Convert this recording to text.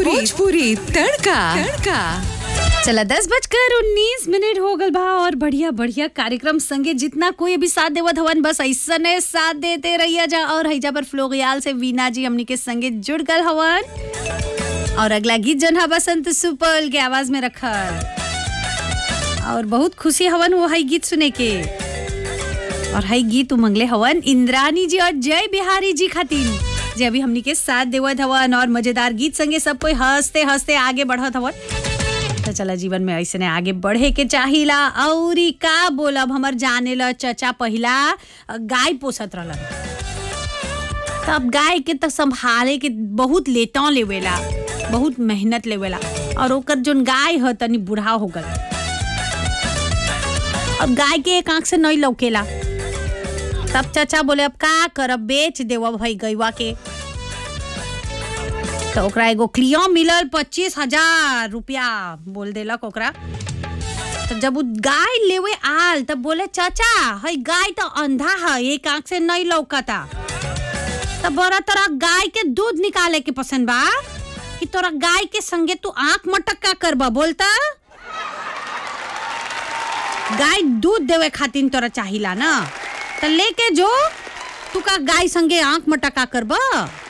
भोजपुरी तड़का तड़का चला दस बजकर उन्नीस मिनट हो गल बा और बढ़िया बढ़िया कार्यक्रम संगे जितना कोई अभी साथ देवत हवन बस ऐसने साथ देते रहिया जा और हैजा पर फ्लोगियाल से वीना जी हमनी के संगे जुड़ गल हवन और अगला गीत जन हा बसंत सुपल के आवाज में रखल और बहुत खुशी हवन वो है गीत सुने के और है गीत उमंगले हवन इंद्रानी जी और जय बिहारी जी खातिर जे अभी हमनी के साथ देवत हवन और मजेदार गीत संगे सब कोई हंसते हंसते आगे बढ़त हवन तो चला जीवन में ऐसे आगे बढ़े के चाहिला औरी का बोलब हमर जाने ला चचा पहिला गाय पोसत रहलन तब गाय के तो संभाले के बहुत लेता लेवेला बहुत मेहनत लेवेला और ओकर जोन गाय ह तनी बूढ़ा हो गल अब गाय के एक आंख से नहीं लौकेला तब चाचा बोले अब का करब बेच देव भाई गैवा के तो ओकरा एगो क्लियो मिलल पच्चीस हजार रुपया बोल देलक ओकरा तो जब उ गाय लेवे आल तब बोले चाचा हई गाय तो अंधा है एक आंख से नहीं लौकता तब बड़ा तोरा गाय के दूध निकाले के पसंद बा कि तोरा गाय के संगे तू आंख मटक का करबा बोलता गाय दूध देवे खातिर तोरा चाहिला ना तो लेके जो तू का गाय संगे आंख मटका करबा